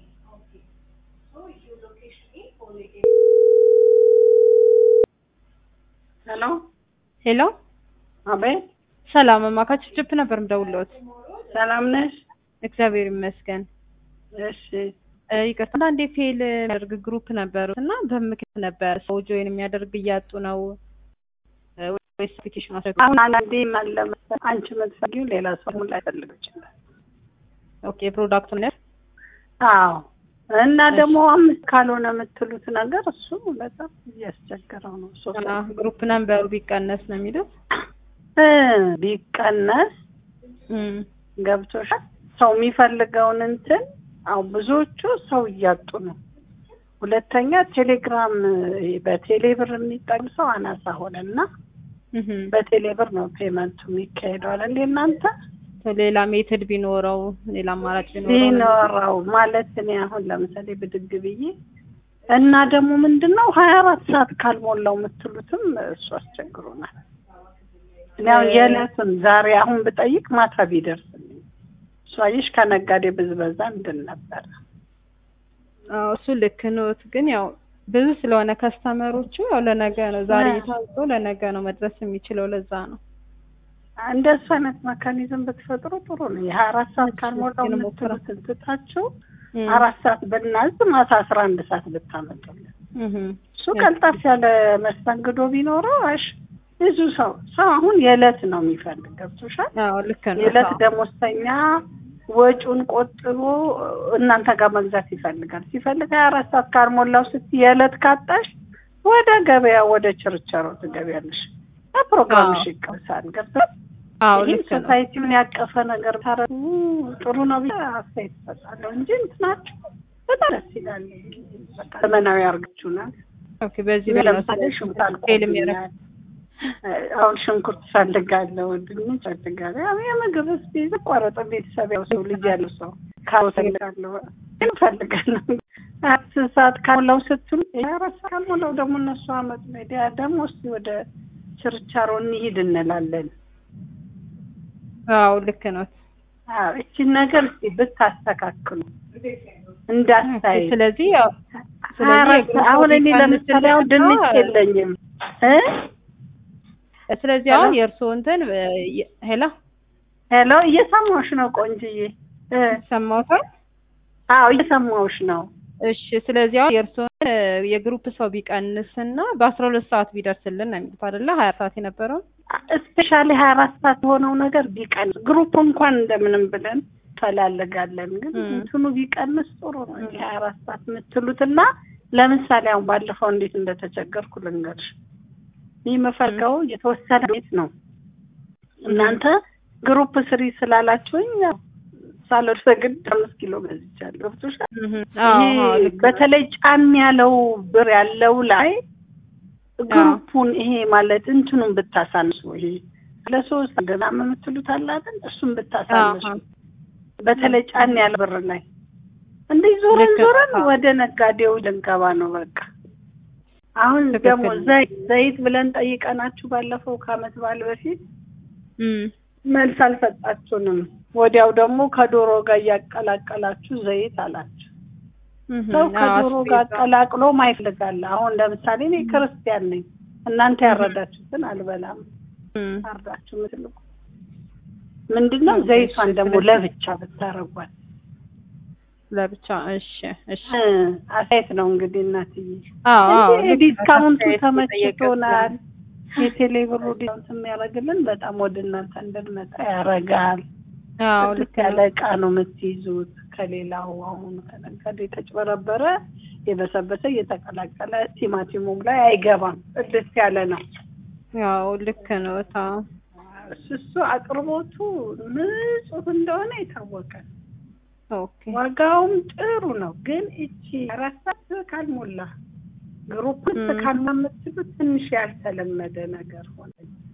ሄሎ ሄሎ አቤት፣ ሰላም እማካች ጅፕ ነበር ምደውልዎት። ሰላም ነሽ? እግዚአብሔር ይመስገን። እሺ እ ይቅርታ አንዳንዴ ፌል የሚያደርግ ግሩፕ ነበሩት እና በምክንያት ነበር ሰው ጆይን የሚያደርግ እያጡ ነው እ ወይስ አፕሊኬሽኑ አስረግ አሁን አንዳንዴ አለ መሰለኝ አንቺ የምትፈልጊው ሌላ ሰው ላይ ፈልግ ይችላል። ኦኬ ፕሮዳክቱን ነው አዎ እና ደግሞ አምስት ካልሆነ የምትሉት ነገር እሱ በጣም እያስቸገረው ነው። ሶስት ግሩፕ ነምበሩ ቢቀነስ ነው የሚሉት። እ ቢቀነስ እም ገብቶሻል። ሰው የሚፈልገውን እንትን አሁን ብዙዎቹ ሰው እያጡ ነው። ሁለተኛ ቴሌግራም በቴሌብር የሚጠቅም ሰው አናሳ ሆነና እህ በቴሌብር ነው ፔመንቱ የሚካሄደው አለ እንዴ እናንተ ሌላ ሜትድ ቢኖረው ሌላ አማራጭ ቢኖረው ቢኖረው ማለት እኔ አሁን ለምሳሌ ብድግ ብዬ እና ደግሞ ምንድን ነው ሀያ አራት ሰዓት ካልሞላው የምትሉትም እሱ አስቸግሮናል። እኔ አሁን የዕለቱን ዛሬ አሁን ብጠይቅ ማታ ቢደርስልኝ እሱ አየሽ ከነጋዴ ብዝበዛ እንድን ነበረ። አዎ እሱ ልክ ኖት፣ ግን ያው ብዙ ስለሆነ ከስተመሮቹ ያው ለነገ ነው ዛሬ ታዞ ለነገ ነው መድረስ የሚችለው ለዛ ነው። እንደሱ አይነት መካኒዝም ብትፈጥሩ ጥሩ ነው። የሀያ አራት ሰዓት ካልሞላው እሱን የምትሉትን ትታችሁ እም አራት ሰዓት ብናዝ ማታ አስራ አንድ ሰዓት ብታመጡልን እህ እሱ ቀልጣፍ ያለ መስተንግዶ ቢኖረው አሽ ብዙ ሰው ሰው አሁን የዕለት ነው የሚፈልግ ገብቶሻል። አዎ ልክ ነው። የዕለት አዎ። ደሞዝተኛ ወጪውን ቆጥቦ እናንተ ጋር መግዛት ይፈልጋል። ሲፈልግ ሀያ አራት ሰዓት ካልሞላው ስትይ የዕለት ካጣሽ ወደ ገበያ ወደ ችርቻሮ ትገቢያለሽ። ፕሮግራምሽ አዎ። ይቀርሳል። ገብቶሻል። አዎ ይህም ልክ ነው። ሶሳይቲውን ያቀፈ ነገር ታረጉ ጥሩ ነው ብዬ አስተያየት እሰጣለሁ እንጂ እንትናችሁ በጣም ደስ ይላል። በቃ ዘመናዊ አርጋችሁናል። ኦኬ በዚህ እኔ ላይ ነው ለምሳሌ ሽንኩርት ፌል የሚያደርግ አልቆብኛል። አሁን ሽንኩርት ፈልጋለሁ፣ ድንች ፈልጋለሁ። ያው የምግብ ስ ቆረጠ ቤተሰብ ያው ሰው ልጅ ያለው ሰው ካሮት ፈልጋለሁ፣ ግን ፈልጋለሁ። አስር ሰዓት ካልሞላው ስትሉ አራት ሰዓት ካልሞላው ደግሞ እነሱ አመጡ ሜዲያ ደግሞ እስቲ ወደ ችርቻሮ እንሂድ እንላለን። አዎ ልክ ነው። አዎ እቺን ነገር እስቲ ብታስተካክሉ እንዳታይ ስለዚህ ያው ሀያ አራት ሰዓት- አሁን እኔ ለምሳሌ አሁን ድንች ነው። የለኝም እ ስለዚህ አሁን የእርስዎ እንትን እ የ- ሄሎ ሄሎ እየሰማሁሽ ነው ቆንጅዬ እ ሰማሁታል። አዎ እየሰማሁሽ ነው እሺ ስለዚህ አሁን የእርስዎን እ የግሩፕ ሰው ቢቀንስና በአስራ ሁለት ሰዓት ቢደርስልን ነው የሚሉት አይደለ? ሀያ ሰዓት የነበረውን እስፔሻሊ ሀያ አራት ሰዓት የሆነው ነገር ቢቀንስ ግሩፕ እንኳን እንደምንም ብለን ፈላለጋለን ግን እም። እንትኑ ቢቀንስ ጥሩ ነው ይሄ ሀያ አራት ሰዓት የምትሉትና ለምሳሌ አሁን ባለፈው እንዴት እንደተቸገርኩ ልንገርሽ ይህ የምፈልገው የተወሰነ ቤት ነው እናንተ ግሩፕ ስሪ ስላላችሁኝ ያው ሳልወድ ግድ አምስት ኪሎ ገዝቻለሁ ገብቶሻል እህ አዎ ይሄ አዎ ልክ ነው። በተለይ ጫን ያለው ብር ያለው ላይ ግሩፑን ይሄ ማለት እንትኑን ብታሳንሱ ይሄ ለሶስት ገናም የምትሉት አለ አይደል? እሱን ብታሳንሱ አዎ። በተለይ ጫን ያለ ብር ላይ እንዲህ ዞረን ልክ ነው። ዞረን አዎ። ወደ ነጋዴው ልንገባ ነው በቃ። አሁን ትክክል ደግሞ ነው። ዘይት ዘይት ብለን ጠይቀናችሁ ባለፈው ከአመት በዓል በፊት እም መልስ አልሰጣችሁንም። ወዲያው ደግሞ ከዶሮ ጋር እያቀላቀላችሁ ዘይት አላችሁ። እህ ሰው አዎ ከዶሮ ጋር አስቤዛ ቀላቅሎ ማይፈልጋል። አሁን ለምሳሌ እኔ ክርስቲያን ነኝ፣ እናንተ ያረዳችሁትን አልበላም። እም አርዳችሁ ምትልቁ ምንድነው? ኦኬ፣ ዘይቷን እሺ፣ ደግሞ ስለዚህ- ለብቻ ብታረጓት ለብቻ እሺ እሺ እ አስተያየት ነው እንግዲህ እናትዬ። አዎ አዎ እንጂ ልክ ነው። ዲስካውንቱ አስተያየት ተመችቶናል። ተጠየቀ የቴሌ ብሩ ዲስካውንት የሚያደርግልን በጣም ወደ እናንተ እንድንመጣ ያደርጋል። አዎ ጽድት ልክ ያለ ነው። እቃ ነው የምትይዙት። ከሌላው አሁን ከነጋዴ የተጭበረበረ የበሰበሰ እየተቀላቀለ ቲማቲሙም ላይ አይገባም። ጽድት ያለ ነው። ያው ልክ ነው። ታው እሱ እሱ አቅርቦቱ ንጹህ እንደሆነ የታወቀ ነው። ኦኬ ዋጋውም ጥሩ ነው። ግን እቺ አራት ሰዓት ካልሞላ ግሩፕ ውስጥ እም። ካልማመትሉት ትንሽ ያልተለመደ ነገር ሆነ።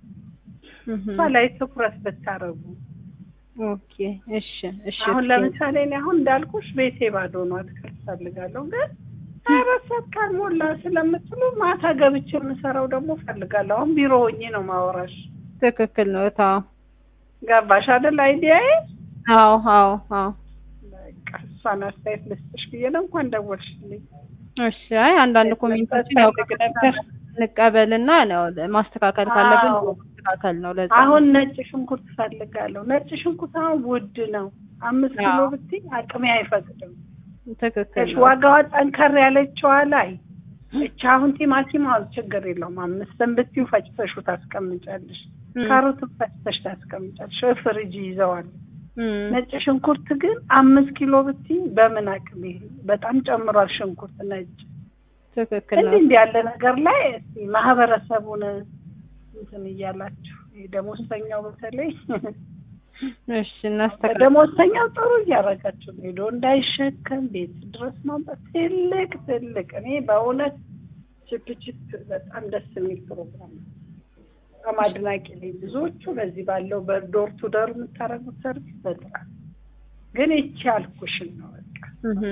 እህ እሷ ላይ ትኩረት ብታረጉ ኦኬ እሺ እሺ አሁን እስኪ ለምሳሌ እኔ አሁን እንዳልኩሽ ቤቴ ባዶ ነው፣ አትክልት ፈልጋለሁ። ግን አራት ሰዓት ካልሞላ ስለምትሉ ማታ ገብቼ የምሰራው ደግሞ ፈልጋለሁ። አሁን ቢሮ ሆኜ ነው ማወራሽ። ትክክል ነው። ታው ገባሽ አይደል? አይዲያዬ አዎ አዎ አዎ በቃ እሱ የእሷን አስተያየት ልስጥሽ ብዬ ነው። እንኳን ደወልሽልኝ። እሺ አይ አንዳንድ ኮሜንቶችን ያው ፈልግ ነበር። እንቀበልና ነው ማስተካከል ካለብን አዎ። ማስተካከል ነው። ለዛ አሁን ነጭ ሽንኩርት ፈልጋለሁ። ነጭ ሽንኩርት አሁን ውድ ነው። አምስት ኪሎ አዎ። ብትይ አቅሜ አይፈቅድም። ትክክል እሺ ነው። ዋጋዋ ጠንከር ያለችዋ ላይ እቺ አሁን ቲማቲም አሁን ችግር የለውም። አምስትም ብትይው ፈጭተሹ ታስቀምጫለሽ። እም፣ ካሮትን ፈጭተሽ ታስቀምጫለሽ። ፍሪጅ ይዘዋል። እም፣ ነጭ ሽንኩርት ግን አምስት ኪሎ ብትይ በምን አቅሜ በጣም ጨምሯል ሽንኩርት ነጭ ትክክል ነው። እንዲህ እንዲህ ያለ ነገር ላይ እስቲ ማህበረሰቡን እንትን እያላችሁ ይሄ ደሞዝተኛው በተለይ እሺ እናስተካክል። ደሞዝተኛው ጥሩ እያደረጋችሁ ነው። ሄዶ እንዳይሸከም ቤት ድረስ ማምጣት ትልቅ ትልቅ እኔ በእውነት ቺፕ ቺፕ በጣም ደስ የሚል ፕሮግራም ነው። በጣም አድናቂ ነኝ። ብዙዎቹ በዚህ ባለው በዶር ቱ ዶር የምታደርጉት ሰርቪስ በጣም ግን ይቺ ያልኩሽን ነው በቃ እህ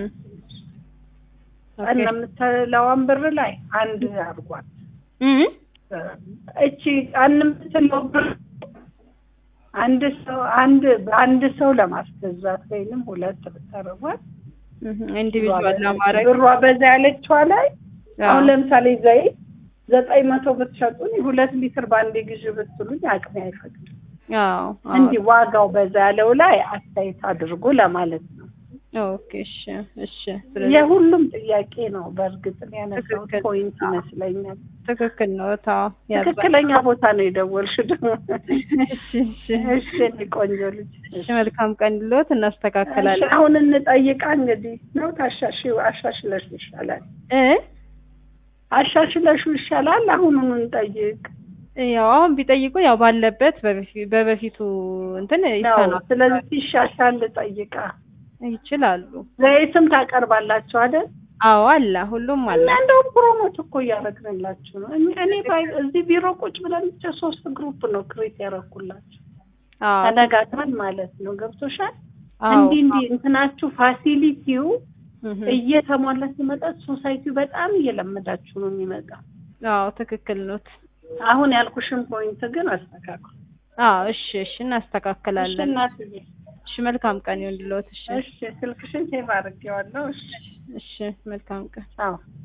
እና የምትለዋን ብር ላይ አንድ አድርጓት እህ እቺ ቀን የምትለው ብር አንድ ሰው አንድ በአንድ ሰው ለማስገዛት ወይንም ሁለት ብታረጓት ኢንዲቪዥዋል ለማድረግ ብሯ በዛ ያለችዋ ላይ አሁን ለምሳሌ ዘይት ዘጠኝ መቶ ብትሸጡኝ ሁለት ሊትር በአንዴ ግዢ ብትሉኝ አቅሜ አይፈቅድም። አዎ አዎ። እንዲህ ዋጋው በዛ ያለው ላይ አስተያየት አድርጉ ለማለት ነው። ኦኬ እሺ እሺ። ስለዚህ የሁሉም ጥያቄ ነው። በእርግጥ ያነሳው ትክክል። ፖይንት ይመስለኛል። ትክክል ነው። ታው ትክክለኛ ቦታ ነው የደወልሽው ደግሞ። እሺ እሺ እሺ እኔ ቆንጆ ልጅ እሺ። መልካም ቀን ልሎት እሺ፣ እናስተካክላለን አሁን እንጠይቃ እንግዲህ ነው ታሻሽው አሻሽለሽ ይሻላል እ አሻሽለሹ ይሻላል። አሁኑን እንጠይቅ ያው አሁን ቢጠይቁ ያው ባለበት በበፊ- በበፊቱ እንትን ነው። ይስተናል ስለዚህ ሲሻሻል ጠይቃ። ይችላሉ። ዘይትም ታቀርባላችሁ አይደል? አዎ አለ፣ ሁሉም አለ። እና እንደውም ፕሮሞት እኮ እያደረግንላችሁ ነው። እኔ እኔ ባይ- እዚህ ቢሮ ቁጭ ብለን ብቻ ሶስት ግሩፕ ነው ክሬት ያደረኩላችሁ አዎ ተነጋግረን ማለት ነው። ገብቶሻል? አዎ እንዲህ እንዲህ እንትናችሁ ፋሲሊቲው እህ እየተሟላ ሲመጣ ሶሳይቲው በጣም እየለመዳችሁ ነው የሚመጣ። አዎ ትክክል ኖት። አሁን ያልኩሽን ፖይንት ግን አስተካክሉ። አዎ እሺ እሺ፣ እሺ እናስተካክላለን። እናትዬ፣ እሺ መልካም ቀን ይሁንልዎት። እሺ እሺ ስልክሽን ሴቭ አድርጌዋለሁ። እሺ እሺ መልካም ቀን። አዎ